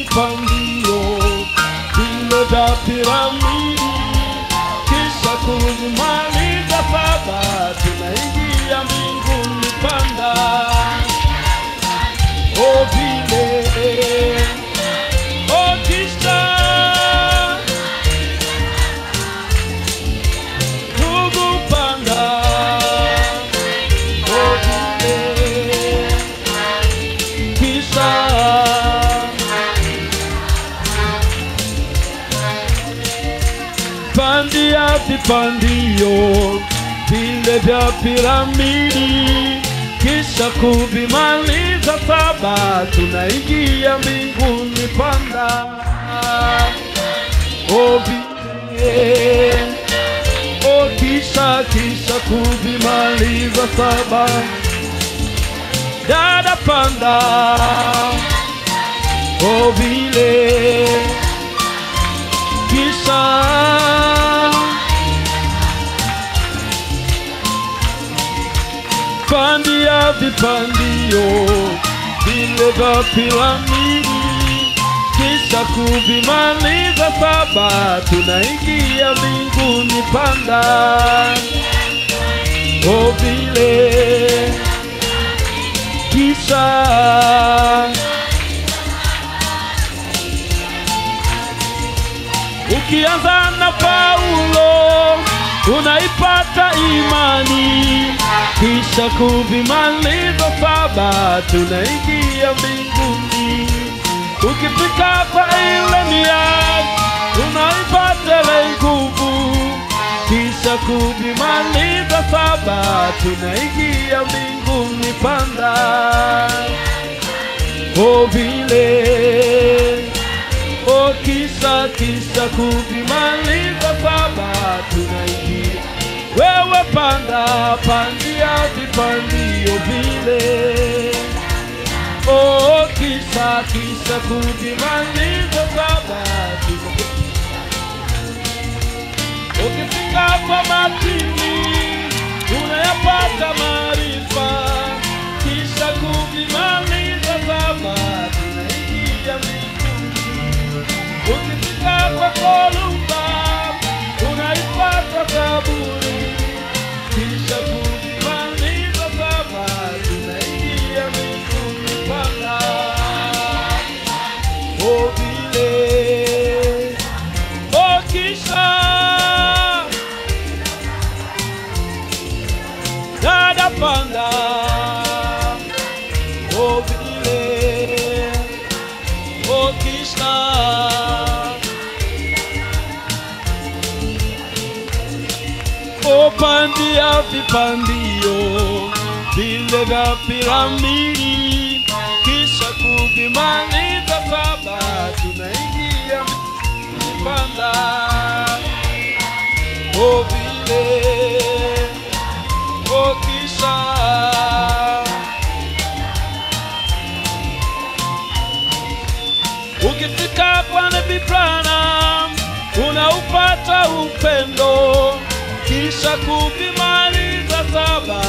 vipandio vile vya piramidi, kisha kuvimaliza saba, tunaingia mbinguni panda. O vile o kisha kuvipanda o vile kisha pandia vipandio vile vya piramidi, kisha kuvimaliza saba, tunaingia mbinguni panda. O vile o kisha kisha kuvimaliza saba, dada panda. O vile kisha pandia vipandio vile vya piramidi, kisha kuvimaliza saba, tunaingia mbinguni panda. O vile kisha Ukianza na Paulo unaipata imani, kisha kuvimaliza saba, tunaingia mbinguni. Ukifika kwa Elenia unaipata ile nguvu, kisha kuvimaliza saba, tunaingia mbinguni panda. O vile O kisa kisa kuvimaliza saba tunaingia. Wewe panda pandia vipandio vile. O kisa kisa kuvimaliza saba tunaingia. Ukifika kwa matini unayapata maarifa, kisha kuvimaliza saba tunaingia mbinguni. Ukifika kwa Kolumba unaipata kaburi, kisha kuvimaliza saba tunaingia mbinguni panda. O vile o kisha dada panda. O vile o kisha upandia vipandio vile vya piramidi, kisha kuvimaliza saba, tunaingia panda. O vile o kisha ukifika kwa Nabii Branham unaupata upendo, kisha kuvimaliza saba,